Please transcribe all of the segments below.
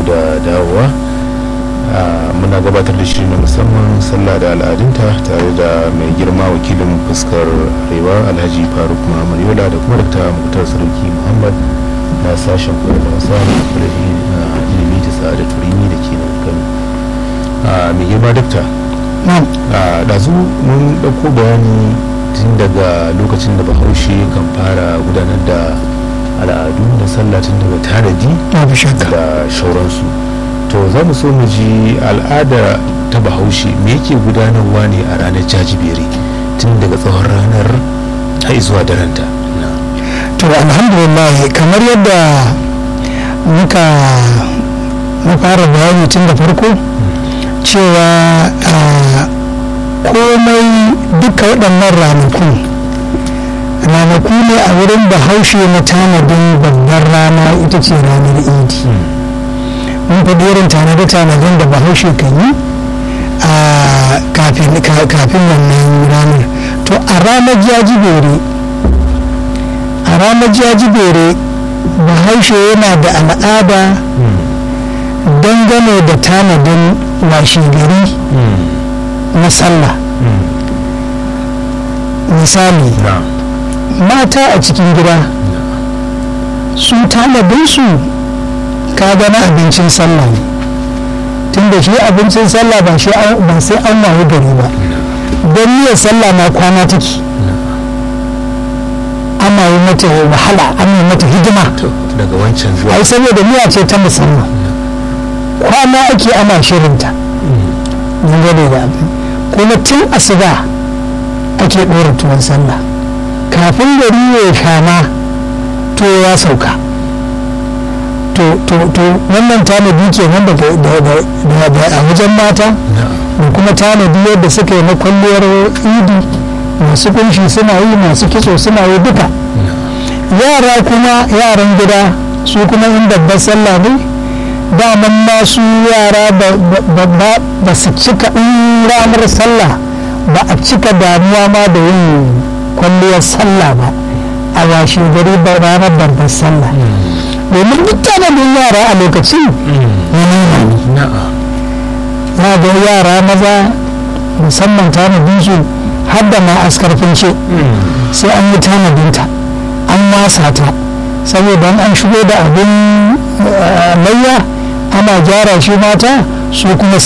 da dawowa muna gabatar da shi na musamman sallah da al'adunta tare da mai girma wakilin fuskar arewa alhaji faruk muhammad yola da kuma dakta muktar sarki muhammad na sashen koyar da wasa na ilimi ta sa'ada turimi da ke nan kano mai girma dakta ɗazu mun ɗauko bayani tun daga lokacin da bahaushe kan fara gudanar da al'adu da sallah tun daga tanadi da shauransu to za mu so mu ji al'ada ta bahaushe me yake gudanarwa ne a ranar jajibere tun daga tsawon ranar har zuwa daranta to alhamdulillah kamar yadda muka fara bayani tun da farko cewa komai duka waɗannan ranakun ranaku ne a wurin bahaushe na tanadin babbar rana ita ce ranar idi mun faɗi irin tanade-tanaden da bahaushe kan yi a kafin wannan ranar to a ranar jajibere a ranar jajibere bahaushe yana da al'ada dangane da tanadin washegari na sallah misali mata a cikin gida su tanadinsu ka gana abincin sallah ne tunda shi abincin sallah ba sai an wahu gari ba don niyyar sallah na kwana take ana yi mata wahala ana yi mata hidima daga wancan zuwa ai saboda miya ce ta musamman kwana ake ana shirinta dangane da abin kuma tun asuba ake ɗora tuwon sallah kafin gari ya shama to ya sauka to wannan tanadi ke nan a wajen mata da kuma tanadi yadda suka yi na kwalliyar idi masu kunshi suna yi masu kitso suna yi duka yara kuma yaran gida su kuma in babbar sallah ne daman masu yara ba su cika in ranar sallah ba a cika damuwa ma da yin kwalliyar sallah ba a washe gari ba ranar babbar sallah domin duk tanadin yara a lokacin na ga yara maza musamman tanadin su har da ma askarfin ce sai an yi tanadinta an masa ta saboda an shigo da abin layya ana gyara shi mata su kuma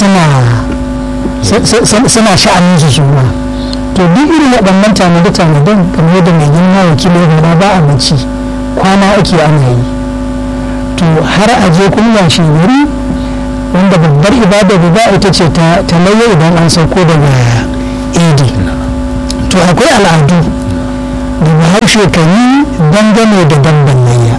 suna sha'anin su su ma to duk irin waɗannan tanade-tanaden kamar yadda mai girma wakilin gaba ba a mace kwana ake ana yi to har a je kuma shi gari wanda babbar ibada ba ita ce ta layya idan an sauko daga idi to akwai al'adu da bahaushe kan yi dangane da damban layya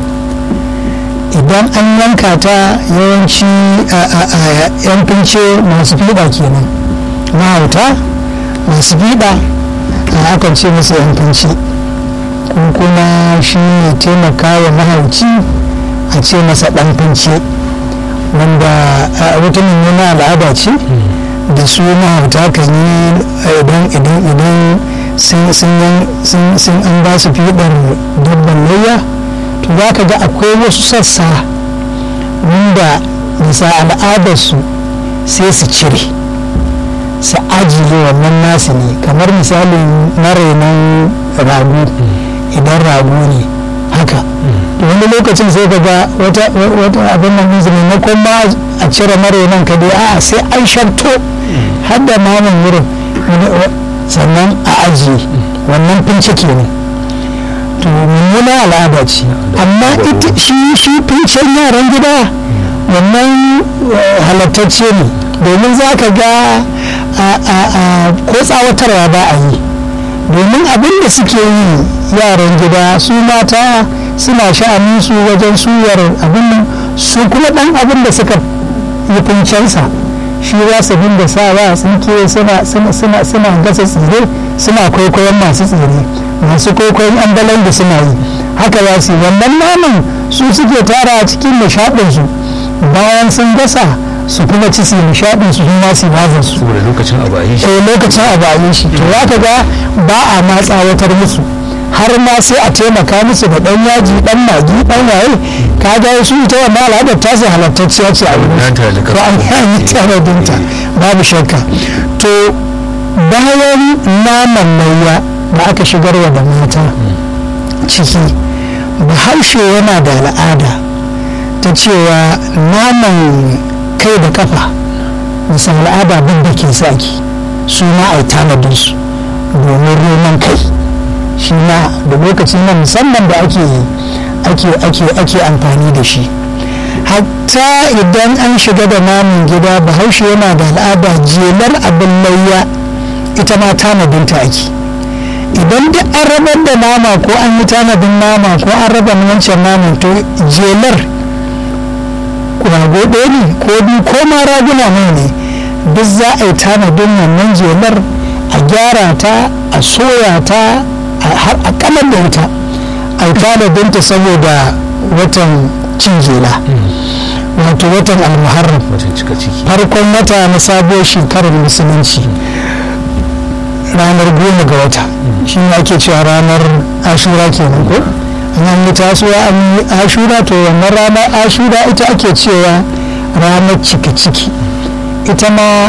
idan an yanka ta yawanci a yan fince masu fiɗa kenan mahauta masu fiɗa a akan ce musu yan fince kuma shi ne taimaka wa mahauci a ce masa ɗan fince wanda wata mummuna al'ada ce da su mahauta kan yi idan idan idan sun an ba su fiɗar dabban layya to za ka ga akwai wasu sassa wanda bisa al'adarsu sai su cire su ajiye wannan nasu ne kamar misalin na renon rago idan rago ne haka wani lokacin sai ka ga wata abin nan maimakon ma a cire marenan ka dai a sai an sharto har da mamun wurin sannan a ajiye wannan fince kenan to mummuna al'ada ce amma ita shi shi fincen yaran gida wannan halattacce ne domin za ka ga ko tsawatarwa ba a yi domin abin da suke yi yaran gida su mata suna sha'anin su wajen suyar abin nan su kuma dan abin da suka yi fincensa shi za su dinga sawa tsinke suna gasa tsire suna kwaikwayon masu tsire masu kwaikwayon ambalan da suna yi haka za su yi wannan naman su suke tara a cikin nishaɗinsu bayan sun gasa su kuma ci su nishaɗin su kuma su bazar su saboda lokacin abu a yi shi eh lokacin abu a yi shi to za ka ga ba a ma tsawatar musu har ma sai a taimaka musu da ɗan yaji ɗan magi ɗan waye ka ga su ita wannan al'adar ta sai halattacciya ce a wurin ko an yi tanadinta babu shakka to bayan naman layya da aka shigarwa da mata ciki bahaushe yana da al'ada ta cewa naman kai da kafa bisa al'ada bin da ke saki su ma a yi tanadinsu domin roman kai shi ma da lokacin nan musamman da ake ake ake ake amfani da shi hatta idan an shiga da namun gida bahaushe yana da al'ada jelar abin layya ita ma tanadinta ake idan duk an rabar da nama ko an yi tanadin nama ko an raba wancan naman to jelar rago ɗaya ne ko biyu ko ma raguna mai ne duk za a yi tanadin wannan jelar a gyara ta a soya ta har a kalar da ita a yi tanadinta saboda watan cin jela wato watan almuharram farkon wata na sabuwar shekarar musulunci ranar goma ga wata shi ne ake cewa ranar ashura kenan ko an yi tasowa an yi ashura to wannan ranar ashura ita ake cewa ranar cika ciki ita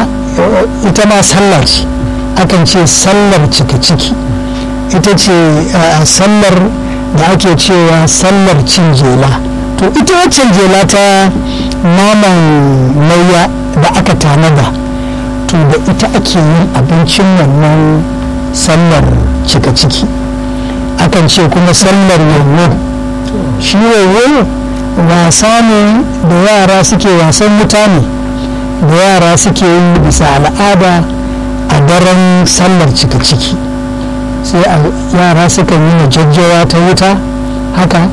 ma sallar ce akan ce sallar cika ciki ita ce sallar da ake cewa sallar cin jela to ita waccan jela ta naman lauya da aka tanada to da ita ake yin abincin wannan sallar cika ciki akan ce kuma sallar yawo shi yawo wasa ne da yara suke wasan mutane da yara suke yi bisa al'ada a daren sallar cika ciki sai yara sukan yi majajjawa ta wuta haka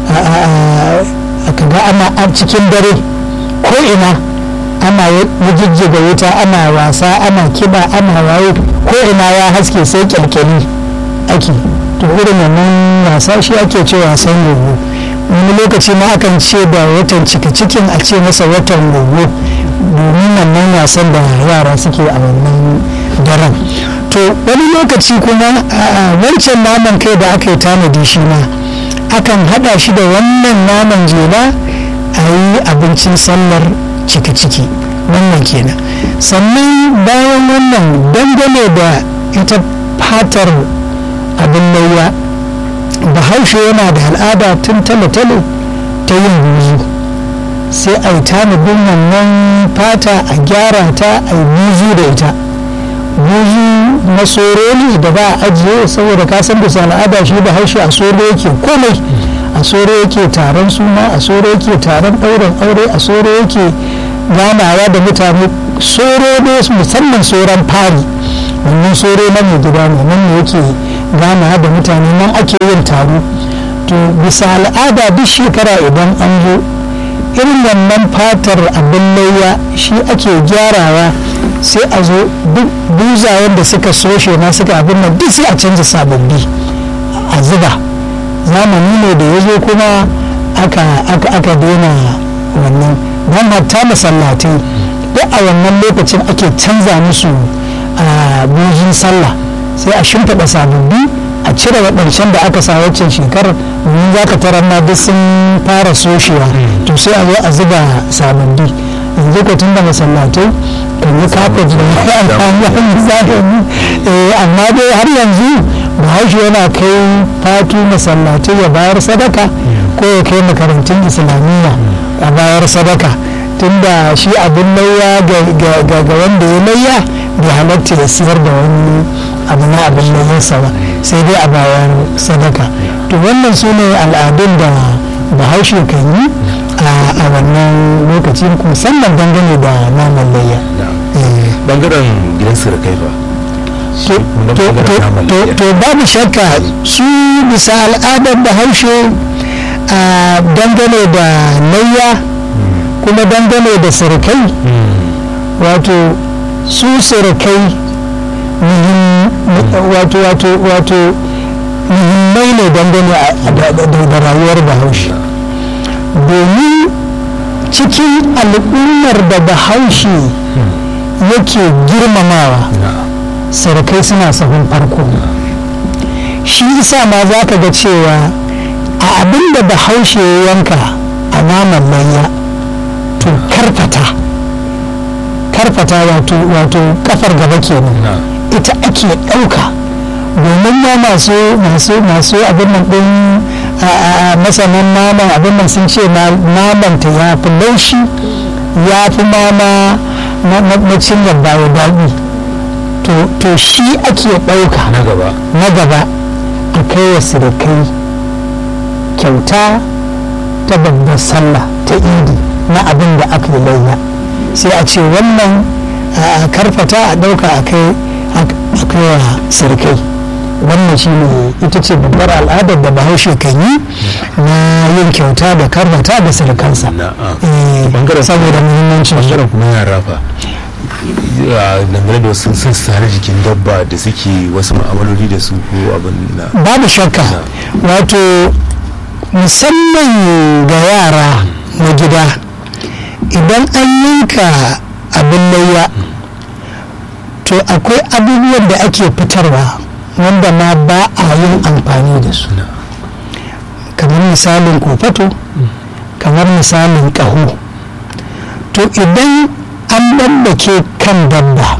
aka ga ana a cikin dare ko ina ana jijjiga wuta ana wasa ana kiba ana waye ko ina ya haske sai kyalkyali ake to irin wannan wasa shi ake ce wasan gogo wani lokaci ma akan ce da watan cika cikin a ce masa watan gogo domin wannan wasan da yara suke a wannan daren to wani lokaci kuma wancan naman kai da aka yi tanadi shi ma akan hada shi da wannan naman jela a yi abincin sallar cika ciki wannan kenan sannan bayan wannan dangane da ita fatar abin lauya bahaushe yana da al'ada tun tale-tale ta yin buzu sai a yi tanadin wannan fata a gyara ta a yi buzu da ita buzu na soro ne da ba a ajiye saboda kasan bisa al'ada shi bahaushe a soro yake komai a soro yake taron suna a soro yake taron ɗaurin aure a soro yake ganawa da mutane soro ne musamman soron fari wannan soro na mai gida ne nan ne yake ganawa da mutane nan ake yin taro to bisa al'ada duk shekara idan an zo irin wannan fatar abin lauya shi ake gyarawa sai a zo duk buzayen da suka soshe na suka abin nan duk sai a canza sababbi a zuba zamani ne da ya zo kuma aka daina wannan don hatta masallatai duk a wannan lokacin ake canza musu a bujin sallah sai a shimfiɗa sababbi a cire waɗancan da aka sa waccan shekarar domin za ka tarar ma duk sun fara soshewa to sai a zo a zuba sababbi yanzu ko tun da masallatai kan yi kafet da amfani zamani amma dai har yanzu bahaushe yana kai fatu masallatai ya bayar sadaka ko ya kai makarantun islamiyya a bayar sadaka tunda shi abin lauya ga wanda ya lauya bai halatta ya siyar da wani abu na abin lauyarsa ba sai dai a bayar sadaka to wannan su ne al'adun da bahaushe kan yi a wannan lokaci musamman dangane da naman layya bangaren gidan surukai ba to babu shakka su bisa al'adar bahaushe a dangane da layya kuma dangane da surukai wato su surukai wato wato wato muhimmai ne dangane da rayuwar bahaushe domin cikin al'ummar da bahaushe yake girmamawa surukai suna sahun farko shi isa ma za ka ga cewa a abin da bahaushe ya yanka a naman layya to karfata karfata wato wato kafar gaba kenan ita ake ɗauka domin ma masu masu masu abin nan ɗin masanan naman abin nan sun ce naman ta ya fi laushi ya fi mama na cinyar bayo daɗi to shi ake ɗauka na gaba na gaba a kai wa sirikai kyauta ta babbar sallah ta idi na abin da aka yi layya sai a ce wannan a karfata a ɗauka a kai wa sirikai wannan shi ne ita ce babbar al'adar da bahaushe kan yi na yin kyauta da karfata da sirikansa saboda muhimmancin bangaren kuma yara fa dangane da wasu sassa na jikin dabba da suke wasu ma'amaloli da su ko abin na babu shakka wato musamman ga yara na gida idan an yanka abin layya to akwai abubuwan da ake fitarwa wanda ma ba a yin amfani da su kamar misalin kofato kamar misalin ƙaho to idan an ɗabbake kan dabba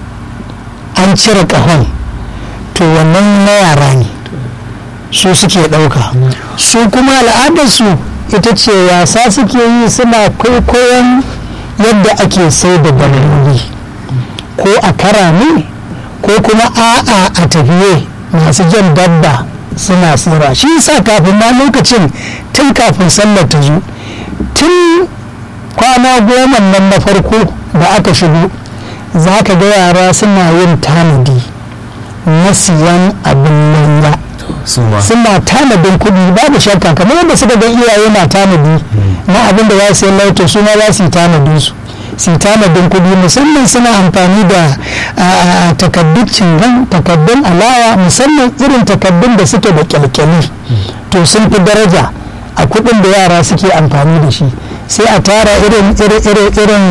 an cire ƙahon to wannan na yara ne su suke ɗauka su kuma al'adarsu ita ce wasa suke yi suna kwaikwayon yadda ake sai da dabbobi ko a kara ne ko kuma a'a a tafiye masu jan dabba suna tsira shi sa kafin ma lokacin tun kafin sallar ta zo tun kwana goma nan na farko da aka shigo za ka ga yara suna yin tanadi na siyan abin lanya suna tanadin kuɗi babu shakka kamar yadda suka ga iyaye na tanadi na abin da za su yi lauto su ma za su yi tanadin su su yi tanadin kuɗi musamman suna amfani da takaddun cingan takaddun alawa musamman irin takaddun da suke da kyalkyali to sun fi daraja a kuɗin da yara suke amfani da shi sai a tara irin irin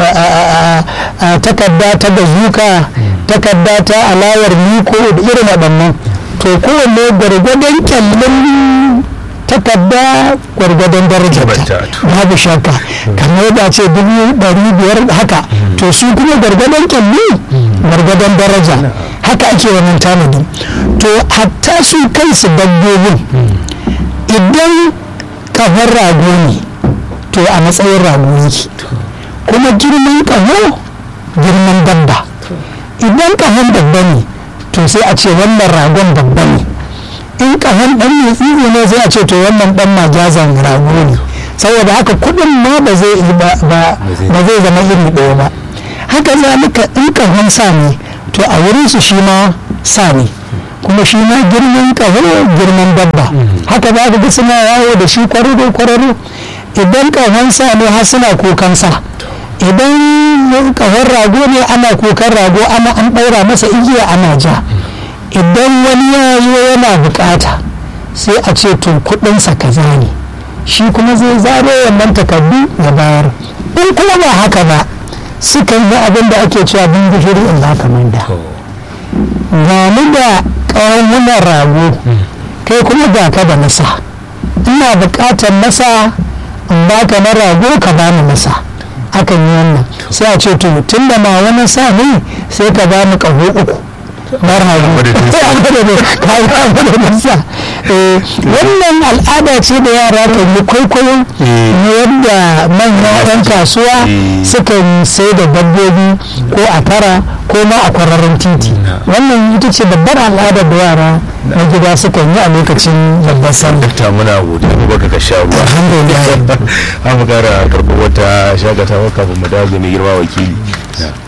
takarda ta bazuka takarda ta alawar miko da irin waɗannan to kowanne gwargwadon kyallin takarda gwargwadon darajar babu shakka kamar yadda ce dubu ɗari biyar haka to su kuma gwargwadon kyalli gwargwadon daraja haka ake wannan tanadi to hatta su kansu dabbobin idan kafar rago ne to a matsayin rago yake kuma girman kaho girman dabba idan kahon babba ne to sai a ce wannan ragon babba ne in kahon dan mai tsiri ne sai a ce to wannan dan majazan rago ne saboda haka kudin ma ba zai zama iri ɗaya ba haka zalika in kahon sa ne to a wurin su shi ma sa ne kuma shi ma girman kaho girman dabba haka za ka ga suna yawo da shi kwararo kwararo idan kahon sa ne har suna kokan sa idan kahon rago ne ana kokan rago ana an ɗaura masa igiya ana ja idan wani ya zo yana bukata sai a ce to kudinsa kaza ne shi kuma zai zaro wannan takardu ya bayar in kuma ba haka ba sukan yi abin da ake cewa bin gishiri in ba kamar da gani da ƙawunan rago kai kuma ga ka da nasa ina buƙatar nasa in baka na rago ka bani nasa akan yi wannan sai a ce to tun da ma wani sa ne sai ka bani ƙaho uku na rago wannan al'ada ce da yara kan yi kwaikwayo na yadda manya 'yan kasuwa sukan sai da dabbobi ko a tara ko ma a kwararren titi wannan ita ce babbar al'adar da yara na gida sukan yi a lokacin babbar sallah ta muna godiya mu baka ka sha ruwa alhamdulillah an mu kara karɓar wata shagatawa kafin mu dawo ga mai girma wakili